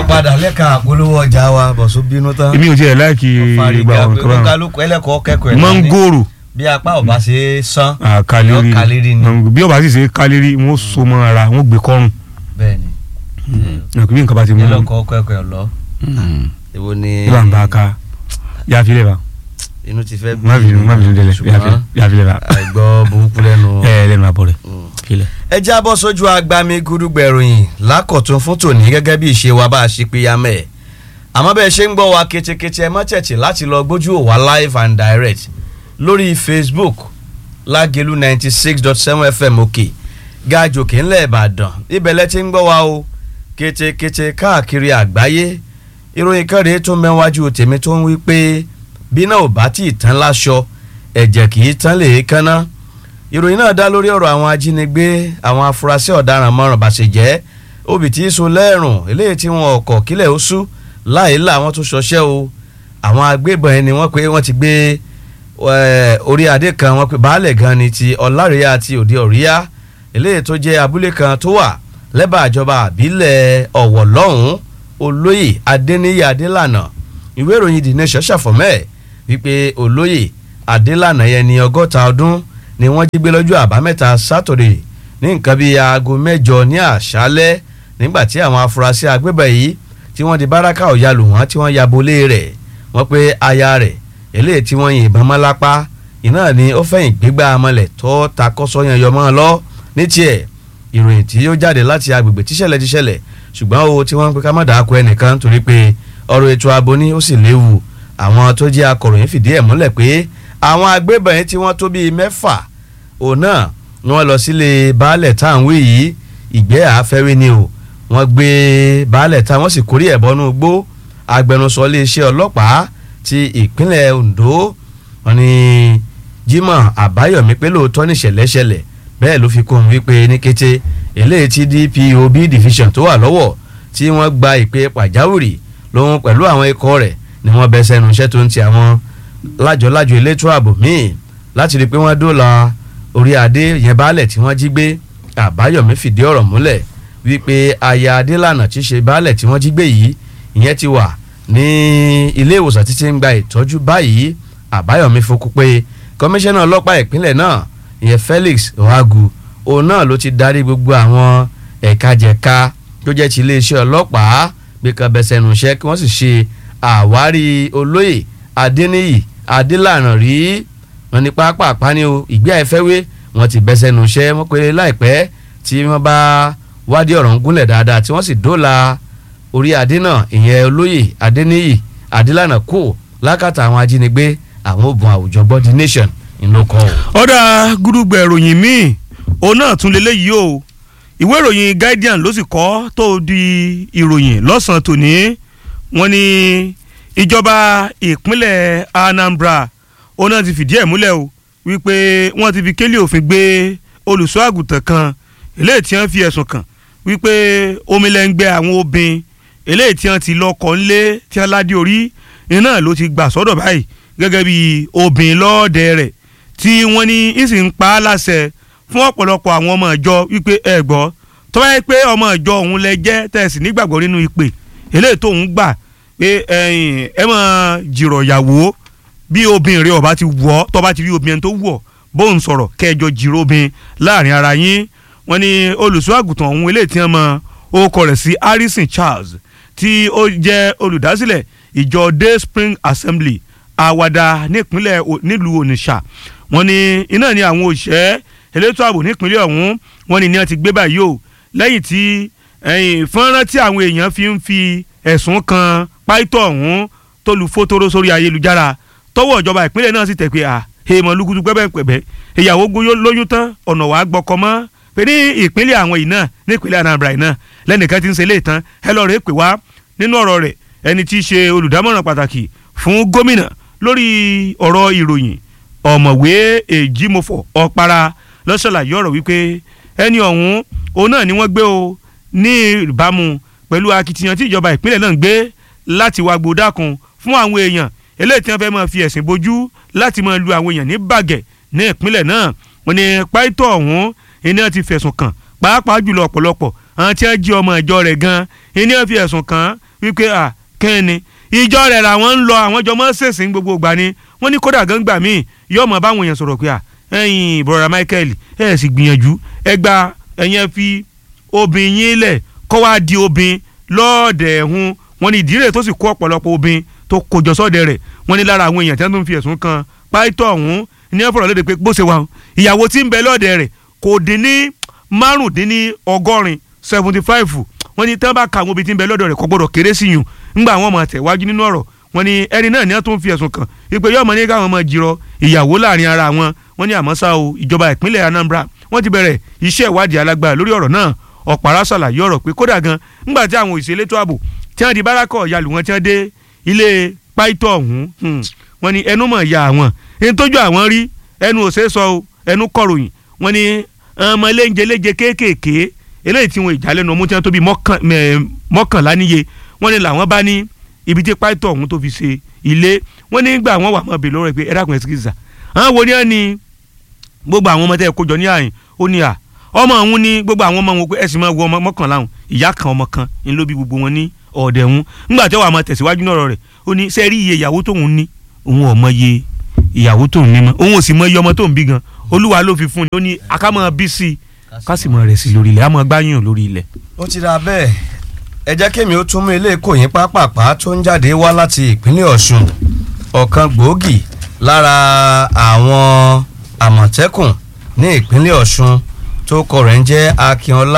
padà lẹ́ka àpolówó ọjà wa bọ̀sùn bínú tán. èmi ò tiẹ̀ láìkì ìgbà fàrígà wọn pé kọ́ báwọn. kálukú ẹlẹ́kọ̀ọ́ kẹ́kọ̀ọ́ ẹ̀ mọ́ngòrò bí apá ọba ṣe é sán kaleri yọ kaleri ni bí ọba sì ṣe kaleri wọn so mọ́ ara wọn gbé kọ́rùn bẹ́ẹ̀ ni nàkú bí nǹkan bá ti mú un ẹlẹ́kọ̀ọ́ kẹ́kọ̀ọ́ ẹ̀ lọ. èwo ni ìbá ń bá a ká yàfilẹ̀ bá inú ti fẹ́ má bínú má bínú délẹ̀ ṣùgbọ́n yàfilẹ̀ bá àìgbọ́ burúkú lẹ́nu. ẹ ẹ lẹ́nu àbọ̀ rẹ̀ Mm. filẹ̀. ẹ jábọ́ sójú agbami gúdúgbẹ̀ròyìn lákọ̀tún fún tòní gẹ́gẹ́ bí ìṣe wa bá a ṣe péyà mẹ́ ẹ̀ àmọ́ bẹ́ẹ̀ ṣe ń gbọ́ wa ketekete ẹ má tẹ̀tì láti lọ gbójú ò wá live and direct lórí facebook lágẹ̀lú ninety six dot seven fm òkè gàjòkè ńlẹ̀ ìbàdàn ibẹ̀ lẹ ti ń gbọ́ wa o ketekete káàkiri àgbáyé ìròyìn kan rèé tó mẹ́wájú tèmi tó ń wí pé bí náà ò bá tí ì tán láṣọ ẹ̀jẹ̀ kì í tán lè kánná ìròyìn náà dá lórí ọ̀rọ̀ àwọn ajínigbé àwọn afurasí ọ̀daràn mọ́ràn bàṣẹ̀jẹ́ obì tí í so lẹ́rùn eléyìí tí wọn ọkọ̀ kílẹ̀ ó sú láì là wọ́n tún ṣọṣẹ́ o àwọn agbébọn ẹni wọ́n pé wọ́n ti gbé eh, orí adé kan wọ́n pé baálẹ̀ gan ni ti ọ̀làríyá àti òde ọ̀ríyá eléyìí tó jẹ́ abúlé kan tó wà lẹ́bàá ìjọba àbílẹ̀ ọ̀wọ̀ lọ́hùn-ún olóyè adéníyí adélànà ìwé ìròyìn the nation ṣàfọ̀mẹ́ wípé olóyè adélànà yẹn ní ọgọ́ta ọdún ni wọ́n jí gbé lọ́jọ́ àbámẹ́ta sátọ̀dẹ̀ ní nǹkan bíi aago mẹ́jọ ní àṣálẹ́ nígbà tí àwọn afurasí agbébọn yìí tí wọ́n di báràkà ọ̀yà lù wọ́n tí wọ́n ya bolé rẹ̀ wọ́n pé aya rẹ̀ eléyìí tí wọ́n yìnbọn mọ́ lápá iná ni ó fẹ̀yìn gbégbá amọ̀lẹ̀ tó ta kọ́sọ́ yẹn yọmọ́ lọ ní tiẹ̀ ìròyìn tí ó jáde láti agbègbè tíṣẹ̀lẹ̀ tíṣẹ̀lẹ̀ ṣùgbọ́n o tí wọ́n ń pe ká má dàá kọ ẹnìkan torí pé ọ̀rọ̀ ètò ààbò ní ó sì léwu àwọn tó jẹ́ akọ̀ròyìn fìdí ẹ̀ múlẹ̀ pé àwọn agbébọn yìí tí wọ́n tó bíi mẹ́fà òun náà ni wọ́n lọ sílé baálẹ̀ tá à ń wí yìí ìgbẹ́ àáfẹ́rí ni o wọ́n gbé baálẹ̀ tá wọ́n sì kórè ẹ̀ bọ́nú gbó agbẹnusọ iléeṣẹ́ ọlọ́pàá ti ìpínlẹ̀ Ondo wọ́n ní Jimoh Àbáyọ̀mí pé lóòótọ́ níṣẹ̀lẹ̀ ṣẹlẹ̀ bẹ́ẹ̀ ló fi kún un wípé ní kété eléyìí tí DPOB division tó wà lọ́wọ́ tí wọ́n gba ìpè pàjáwìrì lóhun pẹ̀lú àwọn ikọ̀ rẹ̀ ni wọ́n bẹ́ sẹ́nu iṣẹ́ tó ń ti àwọn lájọlájọ elétò ààbò míì láti rí i pé wọ́n dóòlà orí adé yẹn baálẹ̀ tí wọ́n jí gbé Àbáyọ̀mí fìdí ọ̀rọ̀ múlẹ̀ wípé aya adélànà tí í ṣe baálẹ̀ tí wọ́n jí gbé yìí ìyẹn ti wà ní ilé ìwòsàn títí ń gba ìtọ́jú báyìí Àbáyọ̀mí fokú pé kọmíṣánná ọlọ́pàá ìpínlẹ̀ náà ìyẹn Felix Ohagu òun náà ló ti darí gbogbo àwọn ẹ̀ka jẹ̀ka tó jẹ́ ti iléeṣẹ́ ọlọ́pàá gbé kan bẹsẹ̀ nù iṣẹ́ kí wọ́n sì ṣe àwárí olóyè Adéníyì Adélànà rí wọn ní pápá ni o ìgbé àìfẹ́wé wọn ti bẹsẹ̀ nù iṣẹ́ wọn pé láìpẹ́ tí wọ́n bá wádìí ọ̀rọ̀ ń gúnlẹ̀ dáadáa tí wọ́n sì dóòlà orí adé náà ìyẹn olóyè Adéníyì Adélànà kù lákàtà àwọn ajínigbé àwọn ògùn àwùjọ body nation ìlókọ o. ọ̀dà gúdúgbẹ̀ ìròyìn míì òun náà tún lélẹ́yìí o ìwé ìròyìn Guardian ló sì kọ́ tó di ìròyìn lọ́sàn-án tòní wọ́n ní ìjọba ìpínlẹ̀ Anambra òun náà ti fìdí ẹ̀ múlẹ̀ o wípé wọ́n ti fi kélé òfin gbé olùṣọ́ àgùntàn kan eléyìí tí wọ́n fi ẹ̀sùn kàn wípé omilẹ̀ngbẹ́ àwọn obìnrin eléyìí tí wọ́n ti lọ́kọ̀ ńlé tí wọ́n ládé orí iná ló ti gbà sọ́dọ̀ báyìí gẹ́gẹ́ bí obìnrin lọ́ọ̀dẹ rẹ̀ tí wọ́n ní ìsì ń pa á láṣẹ fún ọ̀pọ̀lọpọ̀ àwọn ọmọ ìjọ wípé ẹ gbọ́ tó bá yẹ pé ọmọ ìjọ òun lẹ jẹ́ tẹ̀sí nígbàgbọ́ nínú ìpè eléyìí tó ń gbà pé ẹ máa jìrọ̀ ìyàwó bí obìnrin rẹ ọba ti wọ̀ tó bá ti rí obìnrin tó wọ̀ bóun sọ̀rọ̀ kẹjọ jìrọ̀ obìnrin láàrin ara yín wọ́n ní olùṣọ́ àgùntàn ọ̀hún eléyìí tí wọ́n mọ orúkọ rẹ̀ sí Harrison Charles tí ó jẹ́ olùdásílẹ̀ ìjọ Day Spring Assembly àwàdà nípínlẹ̀ nílùú Onitsha wọ́n ní iná ni àwọn òṣìṣẹ́ elétò ààbò nípínlẹ̀ ọ̀hún wọ́n ní ní wọ́n ti gbé báyìí o lẹ́yìn tí fọ́nrán tí àwọn èèyàn fi ń fi ẹ̀sùn kan páìtọ́ ọ̀hún tó lu fótóró sórí ayélujára tọwọ́ ìjọba ìpínlẹ̀ náà sì tẹ̀ pé à èèmọ̀ lukutu pẹ́pẹ́pẹ́ ìyàwó lóyún tán ọ̀nà wàá gbọ́kọ mọ́ pé ní ìpínlẹ̀ àwọn yìí náà nípínlẹ̀ Anambra yìí náà lẹ́nìkan ti ń ṣe léètàn ẹ lọ́ọ́ rẹ̀ pè wá nínú ọ̀rọ̀ rẹ̀ ẹni tí í ṣe olùdámọ̀ràn pàtàkì fún gómìnà lórí ọ̀rọ̀ ìròyìn ọ̀mọ̀wé èjìmọ̀fọ̀ ọ̀para lọ́sọ̀làyé ọ̀rọ̀ wípé ẹni ọ̀hún òun náà ni wọ́n gbé o ní ìbámu pẹ̀lú akitiyan tí ìjọba ìpínlẹ̀ náà ń gbé láti wá gbódàkun fún àwọn èèyàn eléyìí tí wọ́n fẹ́ máa fi ẹ̀sìn bojú láti máa lu àwọn èèyàn ní bàgẹ́ ní ìpínlẹ̀ náà wọ́n ní páìtọ́ ọ̀hún iná ti fẹ̀sùn kàn pàápàá jùlọ ọ̀pọ̀lọpọ̀ àwọn tí wọ́n jí ọmọ ìjọ rẹ̀ gan iná fi ẹ̀sùn kàn wípé à kẹ́ni ìjọ rẹ̀ làwọn ń lọ àwọn jọ mọ́ ṣèṣin gbogbo ìgbà ni wọ́n ní kódà gángbà míì yóò mọ̀ báwọn èèyàn sọ̀rọ̀ pé à ẹ̀yin brother Michael ẹ̀ sì gbìyànjú ẹ gba ẹ̀yẹn fi obìnrin yín lẹ̀ kọ́ wá di obìnrin lọ́ọ̀dẹ̀ ẹ̀hún wọ́n ní ìdílé tó sì kó ọ̀pọ̀lọpọ̀ obìnrin tó kójọ sọ́ọ̀dẹ̀ rẹ̀ wọ́n ní lára àwọn èèyàn tí wọ́n tún fi ẹ̀sùn kan pàìtọ́ ọ̀hún ní ẹ̀fọ́rọ̀ léde pé bó ṣe wà ìyàwó tí ń bẹ lọ́ọ̀dẹ̀ rẹ̀ kò dín ní márùndínní ọgọ́rin seventy five wọ́n ní tí wọ́n bá ka àwọn obìnrin tí ń bẹ lọ́dọ̀ rẹ̀ kò gbọ́dọ̀ kéré sí yùn ńgbà àwọn ọmọ tẹ̀wájú nínú ọ̀rọ̀ wọ́n ní ẹni náà ní wọ́n tún fi ẹ̀sùn kàn wípé yóò mọ ní káwọn ọmọ jìrọ ìyàwó láàrin ara wọn wọ́n ní àmọ́ ṣá o ìjọba ìpínlẹ̀ Anambra wọ́n ti bẹ̀rẹ̀ iṣẹ́ ìwádìí alágbára lórí ọ̀rọ̀ náà ọ̀pára ṣàlàyé ọ̀rọ̀ pé kódà gan ńgbà tí àwọn òṣìṣẹ́ elétò ààbò tí wọ́n di bárakọ̀ yalù wọn tí wọ́n dé ilé páìtọ́ ọ̀hún wọ́n ní ẹnu mọ̀ ya àwọn ẹni tójú àwọn rí ẹnu ò ṣeé sọ o ẹnu kọ̀ròyìn wọ́n ní ọmọ eléńjeléje kéékèèké eléyìí tí wọn ìjálẹ́nu ọmú tí wọ́n tó bí mọ́kànlá níye wọ́n ní làwọn bá ní ibi tí páìtọ́ ọ̀hún tó fi ṣe ilé wọ́n ní gbà wọ́n wà mọ́ bèèrè lọ́rọ̀ pé ẹ dákun ẹ sí kìsà àwọn wo ni wọ́n ní gbogbo àwọn ọmọ tẹ́ ẹ kójọ ní àyìn ó ní à ọmọ ọ̀hún ní gbogbo àwọn ọmọ wọn pé ẹ sì máa wo ọmọ mọ́kànlá ọ̀hún ìyá kan ọmọ kan ń ló bí gbogbo wọn ní ọ̀dẹ̀ ọ̀hún ńgbà tí wọ́n máa tẹ̀síwájú náà rẹ̀ ó ní sẹ́ẹ̀rí iye ìyàwó tóun ní òun ò mọ iye ìyàwó tóun ní mọ́ òun ò sì mọ iye ọmọ tóun bí gan olúwa ló fi fún ni ó ní akámọ́ bí sí i ká sì mọ rẹ̀ sí lórí ilẹ̀ àmọ́ gbáyàn lórí ilẹ̀. ó ti ra bẹ́ẹ̀ ẹ jẹ́ kémi ó tún mú ilé ìkòyín pápápá tó ń jáde wá láti ìpínlẹ̀ Ọ̀ṣun ọ̀kan gbòógì lára àwọn àmọ̀tẹ́kùn ní ìpínlẹ̀ Ọ̀ṣun tó kọ rẹ̀ ń jẹ́ Akínọlá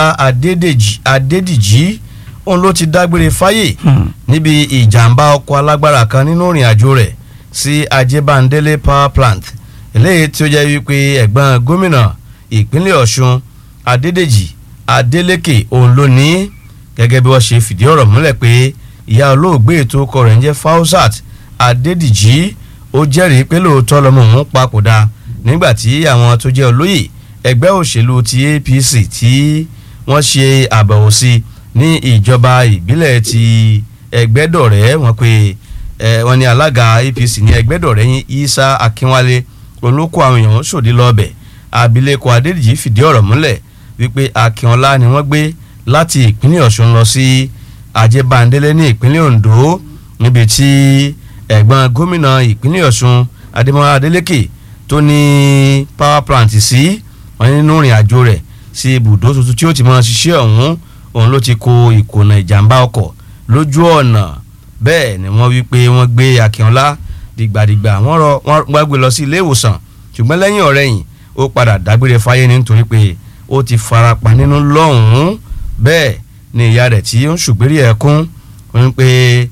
Adédìjì òun ló ti dágbére fáyè níbi ìjàmbá ọkọ̀ alágbára kan nínú ìrìn àjò rẹ̀ sí Ajébándélé power plant eléyìí tí ó jẹ́ wípé ẹ̀gbọ́n gómìnà ìpínlẹ̀ Ọ̀ṣun Adédèjì Adélékè òun ló ní gẹ́gẹ́ bí wọ́n ṣe fìdí ọ̀rọ̀ múlẹ̀ pé ìyá olóògbé ètò ọkọ rẹ̀ ń jẹ́ Fausat Adédìjì ó jẹ́rìí pé lóòótọ́ lọ́mọ òun papòdà nígbà tí àwọn tó jẹ́ olóyè ẹgbẹ́ òṣèlú ti APC tí wọ́n ṣe àbẹ̀wò sí ní ìjọba ìbílẹ̀ ti Ẹgbẹ́dọ̀rẹ́ wọ́n pé wọ́n ní alága APC ní Ẹgbẹ́dọ̀rẹ́ yín Isa Akínwálé olóko àwọn èèyàn sòdí lọ́ọ̀bẹ̀ abilékọ Adédìjì fìdí ọ̀rọ̀ múlẹ̀ wípé Akínọlá ni wọ́n gbé láti ìpínlẹ̀ Ọ̀ṣun lọ sí Ajébándélé ní ìpínlẹ̀ Ondo níbi tí ẹ̀gbọ́n gómìnà ìpínlẹ̀ Ọ̀ṣun Adémọ́lá Adélékè tó ní power plant sí wọn nínú ìrìn àjò rẹ̀ sí ibùdó tuntun tí ó ti máa ṣiṣẹ́ ọ̀hún òun ló ti kó ìkùnà ìjàmbá ọkọ̀ lójú ọ̀nà bẹ́ẹ̀ ni wọ́n wí pé wọ́n gbé Akínọlá dìgbàdìgbà wọ́n rọ wọ́n gbé lọ sí ilé ìwòsàn ṣùgbọ́n lẹ́yìn ọ̀rẹ́yìn ó padà dágbére fáyé nítorí pé ó ti farapa nínú lọ́hùn-ún bẹ́ẹ̀ ni ìyá rẹ̀ tí ó ń ṣùgbérí ẹ̀kún ń pé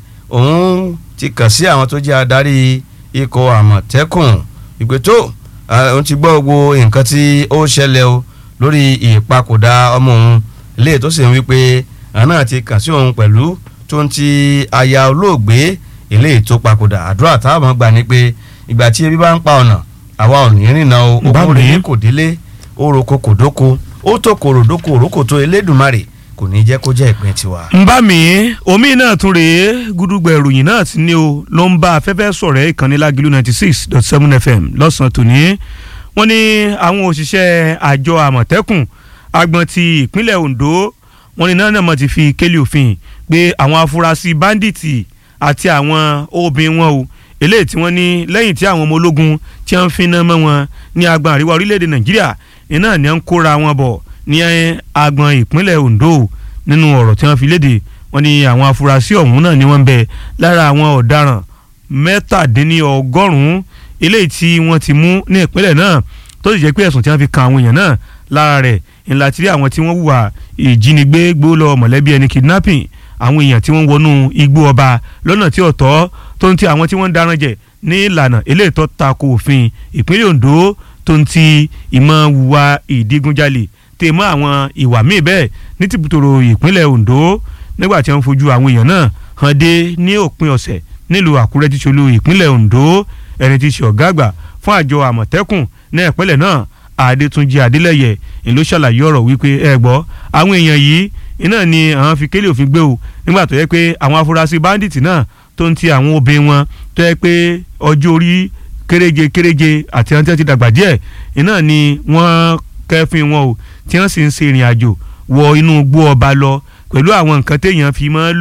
òun ti kàn sí àwọn tó jẹ́ adarí ikọ̀ àmọ̀tẹ́kùn ìpè tó òun ti gbọ́ gbogbo nǹkan tí ó ṣẹlẹ̀ o lórí ìpapòdà ọmọ òun ilé tó sì ń wí pé àwọn náà ti kàn sí òun pẹ̀lú tó ń ti aya olóògbé ilé tó papòdà àdúrà táwọn gbà ní pé ìgbà tí ebi bá ń pa ọ̀nà àwa ò ní rìnnà o okùn rèé kò délé ó roko kò dóko ó tó kòròdókò òrókò tó elédùnmarè kò ní jẹ́ kó jẹ́ ìpín tiwa. ń bá mi omi náà tún rèé gúdúgbà ìròyìn náà ti ní o ló ń bá afẹ́fẹ́ sọ̀rọ̀ ìkànnì lágìlú ninety six dot seven fm lọ́sàn-án tòní wọ́n ní àwọn òṣìṣẹ́ àjọ àmọ̀tẹ́kùn agbọ̀n ti ìpínlẹ̀ ondo wọ́n ní náà mọ̀ ti fi kélé òfin pé àwọn afurasí báńdíìtì àti àwọn obìnrin wọn o eléyìí tí wọ́n ní lẹ́yìn tí àwọn ọmọ ológun tí wọ́n fi ná mọ́ wọn ní agbọ̀n àríwá orílẹ̀-èdè nàìjíríà iná ni wọ́n ń kóra wọn bọ̀ ní agbọn ìpínlẹ̀ Ondo nínú ọ̀rọ̀ tí wọ́n fi léde wọ́n ní àwọn afurasí ọ̀hún náà ni wọ́n ń bẹ lára àwọn ọ̀daràn mẹ́tàdínlọ́gọ́rùn-ún eléyìí tí wọ́n ti mú ní ìpínlẹ̀ náà tó sì jẹ́ pé ẹ̀sùn tí wọ́n fi kan àwọn èèyàn náà lára rẹ̀ ńlá tí rí àwọn tí wọ́n hùwà ìjínigbé gbólọ mọ̀lẹ́bí ẹni kidnapping àwọn èèyàn tí wọ́n wọnú igbó ọba lọ́nà tí ọ̀tọ̀ tó ń ti àwọn tí wọ́n ń darán jẹ ní ìlànà eléyìí tó tako òfin ìpínlẹ̀ Ondo tó ń ti ìmọ̀ hùwà ìdígunjalè tè mọ́ àwọn ìwà míì bẹ́ẹ̀ ní tìbútòrò ìpínlẹ̀ Ondo nígbà tí wọ́n fojú àwọn èèyàn náà hàn dé ní òpin ọ̀sẹ̀ nílùú Àkúrẹ́ tí ṣolú ìpínlẹ̀ Ondo ẹni tí ṣe ọ̀gá àgbà fún àjọ Àmọ̀tẹ́kùn ní ìpínlẹ̀ náà Adétúnjì Adélẹ́yẹ ìlú ṣàlàyé ọ̀rọ̀ wípé ẹ gbọ́ àwọn èèyàn yìí iná ni àwọn fi kélé òfin gbé o nígbà tó yẹ pé àwọn afurasí báńdíìtì náà tó ń ti àwọn obìnrin wọn tó yẹ pé ọjọ́ orí kéréje kéréje àti àwọn tí wọ́n ti dàgbà díẹ̀ iná ni wọ́n kẹ́fìn wọn o tí wọ́n sì ń ṣe ìrìn àjò wọ inú igbó ọba lọ pẹ̀lú àwọn nǹkan téèyàn fi máa ń lò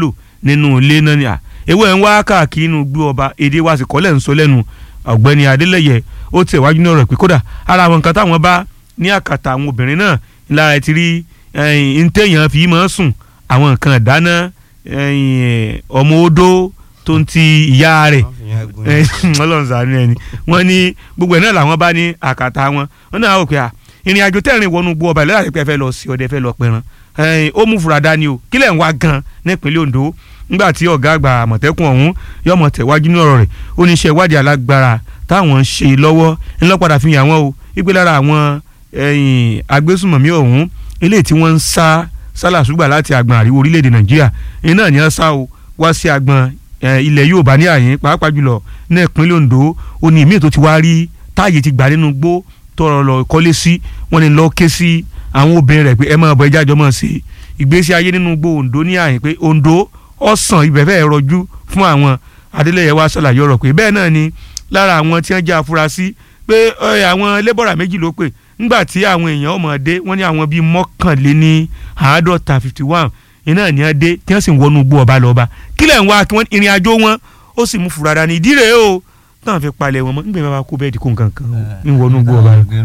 nínú ilé náà ni à ewé ń wá káàkiri inú gbé ọba èdè wa sì kọ́lẹ̀ ń sọ lẹ́nu ọ̀gbẹ́ni adélẹ́yẹ ó tẹ̀ wájú náà rẹ̀ pé kódà ara àwọn nǹkan táwọn bá ní àkàtà àwọn obìnrin náà lára ti rí ntẹ̀yàn fi máa sùn àwọn nǹkan ìdáná ọmọ odó tó ń ti ìyá rẹ̀ ọlọ́run ṣàánú ẹni wọ́n ní gbogbo ẹ̀ náà làwọn bá ní àkàtà wọn wọ́n náà wò pé à ìrìn àjò tẹ̀rín wọnú gbọ́ ọba ìlera àti fẹ́ lọ sí ọdẹ fẹ́ lọ pẹran ó mú fura dání o kílẹ̀ ń wá gan nípínlẹ̀ Ondo nígbà tí ọ̀gá àgbà àmọ̀tẹ́kùn ọ̀hún yọmọ tẹ̀wájú ní ọ̀rọ̀ rẹ̀ ó ní iṣẹ́ ìwádìí alágbára táwọn ń ṣe lọ́wọ́ ńlọ́padà fi hàn wọ́n o wípé lára àwọn agbésùmọ̀mí ọ̀hún eléyìí tí wọ́n ń sá sálàsúgbà láti àgbọn àríwó orílẹ̀-èdè Nàìjíríà iná ní wọ́n sá o wá sí àgbọn ilẹ̀ Yorùbá ní àyín pàápàá jùlọ ní ìpínlẹ̀ Ondo ó ní ìmíì tó ti wá rí táàyè ti gbà nínú gbó tọrọ lọ kọ́lé sí wọ́n ní lọ́ọ́ ké sí àwọn obìnrin rẹ̀ pé ẹ máa bọ ẹja jọ máa ṣe ìgbésí ayé nínú gbó Ondo ní àyìn pé Ondo ọ̀sán ibẹ̀ fẹ́ rọjú fún àwọn Adélẹ́yẹ wá ṣàlàyé ọ̀rọ̀ pé bẹ́ẹ̀ náà ni lára àwọn tí wọ́n jẹ́ afurasí pé àwọn lébọ̀rà méjì ló pè ńgbà tí àwọn èèyàn ọmọdé wọ́n ní àwọn bíi mọ́kànléní àádọ́ta fifty one iná ní wọ́n dé tí wọ́n sì ń wọnú gbó ọba lọ́ba kílẹ̀ ń wá kí wọ́n ìrìn àjò wọn ó sì mú fura dání ìdí rèé o táwọn fi palẹ̀ wọn mọ́ nígbà yẹn wọ́n kó bẹ́ẹ̀ di kó nǹkan kan ń wọnú gbó ọba lọ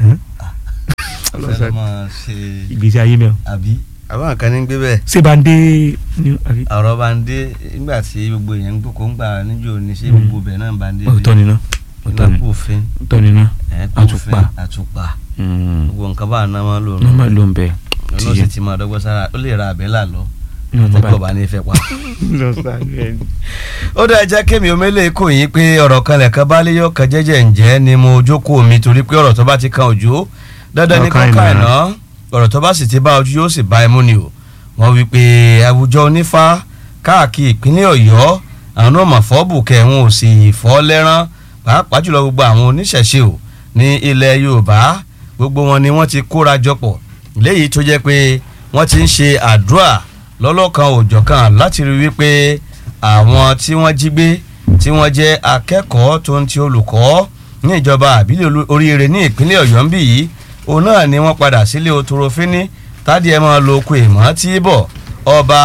ìgbésí ayé mẹ́wọ̀n. àbí àwọn kan ní gbé bẹ́ẹ̀. ṣé bá ń dé ní àbí. ọ̀rọ̀ bá ń dé nígbà tí gbogbo èèyàn ń gbòkó ń gbà níjó ní ṣé gbogbo bẹ̀ náà bá ń dé. ọ̀tọ̀ nínú ọ̀tọ̀ ìlànà nínú òfin ọ̀tọ̀ nínú àtùpà àtùpà gbogbo nǹkan bá àná máa ń lò ní ọmọ ló ń bẹ. ló sì ti máa dọ́gbọ́n sára ó lè ra àbẹ́là lọ ní ọmọ àtẹ́kọ̀ọ́ bá bá ní fẹ́ pa. lọ sáré ẹni. ó dá ẹjẹ́ kémi omele kò yín pé ọ̀rọ̀ kan lẹ̀kan bá lé yọ kan jẹ́jẹ́ ǹjẹ́ ni mo jókòó mi torí pé ọ̀rọ̀ tó bá ti kan òjò dandan ní Ọkàn kọ́ka ìnà. ìná ọ̀rọ̀ tó bá sì ti bá ojú yóò sì bá ẹmú ni o wọ́n wí pé àwùjọ onífá káàkiri ìpínlẹ̀ ọ̀yọ́ àwọn náà mà fọ́ bùkẹ́ wọn ò sì fọ́ lẹ́rán pàápàá jùlọ gbogbo àwọn oníṣẹ̀ṣe o ní ilẹ̀ yorùbá gbogbo wọn ni wọ́n ti kóra jọpọ̀ léyìí tó jẹ́ pé wọ́n ti ń ṣe àdúrà lọ́lọ́kan òjọ̀kan láti rí wípé àwọn tí wọ́n jí gbé tí wọ́n jẹ́ akẹ́kọ̀ọ́ tó ń ti olùkọ́ ní ìjọba àbílẹ̀ olú- oríire ní ìpínlẹ̀ ọ̀yọ́ ń bì yìí òun náà ni wọ́n padà sílé otorofínní tádìí ẹ̀ máa lo oko ìmọ̀ tí bọ̀ ọba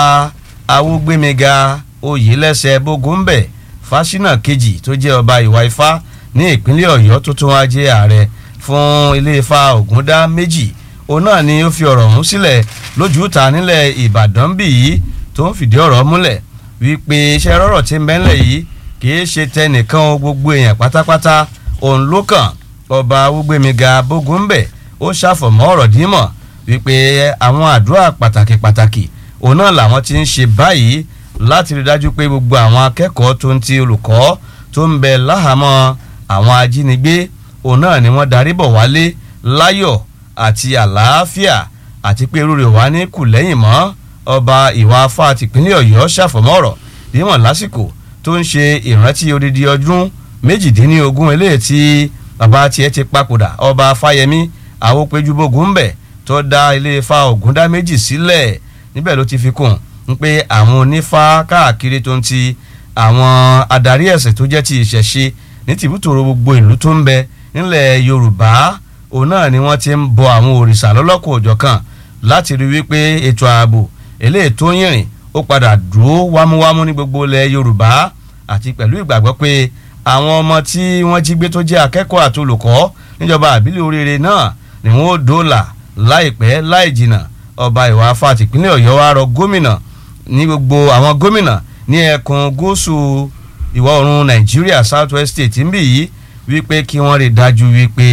awúgbémiga oyèlẹ́sẹ̀ bógúnbẹ̀ fásinà kejì tó jẹ́ ọba ìwà ifá ní ìpínlẹ̀ ọ̀yọ́ tó tún wá jẹ́ ààrẹ fún ilé ifá ògúndá méjì òun náà ni ó fi ọ̀rọ̀ ọ̀hún sílẹ̀ lójú ta nílẹ̀ ìbàdàn bì yìí tó ń fìdí ọ̀rọ̀ múlẹ̀ wípé iṣẹ́ rọ̀rọ̀ tí ń bẹ́ńlẹ̀ yìí kìí ṣe tẹnìkan o, gbogbo èèyàn pátápátá òun ló kàn ọba awúgbémiga bógúnbẹ̀ ó ṣàfọ̀mọ́ ọ̀rọ̀ dímọ̀ wípé àwọn àdúrà pàtàkì pàtàkì òun náà làwọn ti ń ṣe báyìí láti rí dájú pé gbogbo àwọn akẹ́kọ̀ọ́ tó ń ti olùkọ́ tó ń bẹ láhàámọ́ àwọn ajínigbé òun náà ni wọ́n darí bọ̀ wálé láyọ̀ àti àlàáfíà àti pé irú rẹ̀ wá ní kù lẹ́yìn mọ́ ọba ìwà afá tìpínlẹ̀ ọ̀yọ́ ṣàfọ̀mọ́rọ̀ dímọ̀ lásìkò tó ń ṣe ìrántí odidi ọdún méjìdínlógún eléyìí tí bàbá tiẹ̀ ti papòdà ọba fáyẹmí àwòpéjúbógun ń bẹ̀ tó dá ilé ifá ògúndá méjì sílẹ̀ níbẹ̀ ló ti fi kún un pé àwọn onífá káàkiri tó ń ti àwọn adarí ẹ̀sìn tó jẹ́ ti ìṣẹ̀ṣe ní tìbútòrò gbogbo ìlú tó ń bẹ nílẹ̀ yorùbá òun náà ni wọ́n ti ń bọ àwọn òrìṣà lọ́lọ́kọ̀ òjọ̀kan láti rí wípé ètò ààbò eléyìí tó yìnrìn ó padà dúró wámúwámú ní gbogbo ilẹ̀ yorùbá àti pẹ̀lú ìgbàgbọ́ pé àwọn ọmọ tí wọ́n jí gbé tó jẹ́ akẹ́kọ̀ọ́ àti olùkọ́ níjọba àbílẹ̀ oríire náà ni wọ́n ó dóòlà láìpẹ́ láì jìnnà ọba ìwà afá tìpínlẹ̀ ọ̀yọ́ wa rọ gómìnà ní gbogbo àwọn gómìnà ní ẹkùn gúúsù ìwọ̀ oòrùn nàìjíríà south west state ń bì yìí wípé kí wọ́n rí dájú wípé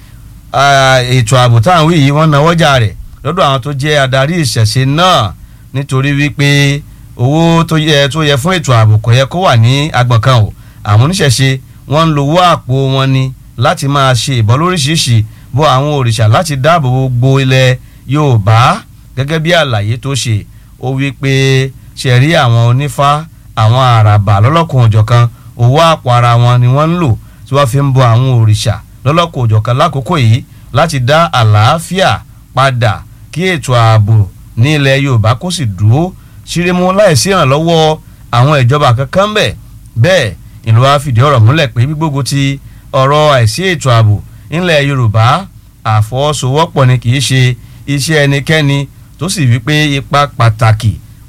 ah, ètò ààbò táwọn wí yìí wọ́n náwọ́jà rẹ̀ lọ́dọ̀ àwọn tó jẹ́ adarí ìṣẹ̀ṣe náà nítorí wípé owó tó yẹ tó yẹ fún ètò ààbò kò yẹ kó wà ní agbọ̀n kan o àwọn oníṣẹ̀ṣe wọ́n ń lo owó àpò wọn ni láti máa ṣe ìbọn lóríṣiríṣi bọ́ àwọn òrìṣà láti dáàbò bo gbogbo ilẹ̀ yorùbá gẹ́gẹ́ bí àlàyé tó ṣe ó wí pé ṣe rí àwọn onífá àwọn àràbà lọ́lọ́kùn òjọ̀kan owó àpò ara wọn ni wọ́n ń lò tí wọ́n fi ń bọ àwọn òrìṣà lọ́lọ́kùn òjọ̀kan lákòókò yìí láti dá àlàáfíà padà kí ètò ààbò ní ilẹ̀ yorùbá kó sì dúró ṣírímú láìsí ìrànlọ́wọ́ àwọn ìjọba kankan bẹ̀ bẹ́ẹ̀ ìlú wa fìdí ọ̀rọ̀ múlẹ̀ pé gbígbógun ti ọ̀rọ̀ àìsí ètò ààbò nílẹ̀ yorùbá àfọwọ́sowọ́pọ̀ ni kì í ṣe iṣẹ́ ẹnikẹ́ni tó sì wí pé ipa pàtàkì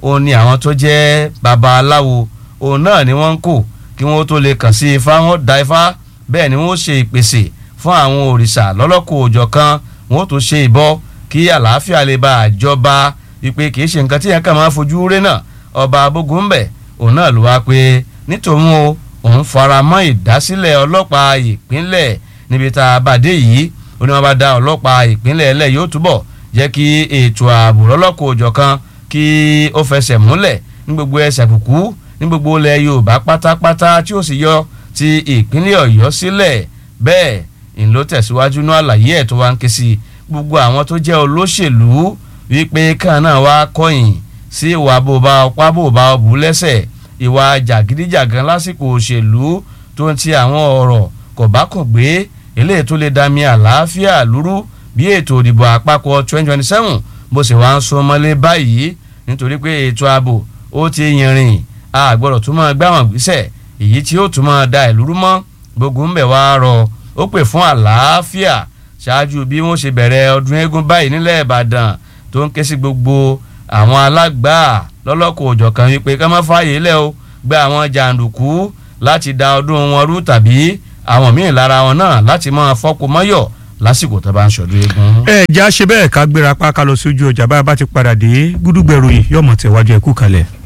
òun ni àwọn tó jẹ́ babaláwo òun náà ni wọ́n ń kó kí wọ́n tó lè kàn sí ifá wọn da ifá bẹ́ẹ̀ ni wọ́n ṣe ìpèsè fún àwọn òrìṣà lọ́lọ́kọ̀ òjọ̀ kan wọ́n tó ṣe ìbọ kí àlàáfíà lè bá àjọba wípé kì í ṣe nǹkan tí yẹn kàn máa fojú rẹ náà ọba abógunbẹ òun náà ló wá pé nítorí o òun fara mọ́ ìdásílẹ̀ ọlọ́pàá ìpínlẹ̀ níbi tá a bá dé yìí ó ní wọ́n bá dá ọlọ́pàá ìpínlẹ̀ ẹlẹ́ yóò túbọ̀ jẹ́ kí ètò ààbò lọ́lọ́kọ̀ òjọ̀ kan kí ó fẹsẹ̀ múlẹ̀ ní gbogbo ẹsẹ̀ kùkú ní gbogbo ilẹ̀ yorùbá pátápátá tí ó sì yọ ti ìpínlẹ̀ ọ̀yọ́ sílẹ̀ bẹ́ẹ̀ ń ló tẹ̀síwájú ní àlàyé ẹ̀ tó wá ń ké sí gbogbo àwọn tó jẹ́ olóṣèlú wípé kàn náà wá kọ̀yìn sí ìwà bòbá ọpá bòbá ọbù lẹ́sẹ̀ ìwà jàgídíjàgan lásìkò òṣèlú tó ń ti àwọn ọ̀rọ̀ kò bá kàn gbé eléyìí tó lè dami àlàáfíà lúrú bí ètò ìdìbò àpapọ̀ 2027 bó sì wá ń sún mọ́lé báyìí nítorí pé ètò ààbò ó ti yìnrìn a gbọ́dọ̀ tún máa gbáwọn gbèsè èyí tí ó tún máa da ìlú rú mọ́ gbogbo ń bẹ̀ wá rọ ó pè fún àlàáfíà ṣáájú bí wọ́n ṣe bẹ̀rẹ̀ ọdún eégún báyìí nílẹ̀ ìbàdàn tó ń ké sí gbogbo àwọn alágbà lọ́lọ́kọ̀ òjọ̀kan wípé ká má fààyè lẹ̀ o gba àwọn jàǹdùkú láti da ọdún wọn rú tàbí àwọn míì lára wọn náà láti máa fọ́pọ̀ mọ́yọ̀ lásìkò tó bá ń ṣọdún eégún. ẹ já ṣe bẹ́ẹ̀ ká gbéra pa ká lọ sójú ọjà bá a bá ti padà dé gúdúgbẹ̀ròyìn yọ̀mọ̀ tẹ̀wájú ẹ̀kú kalẹ̀.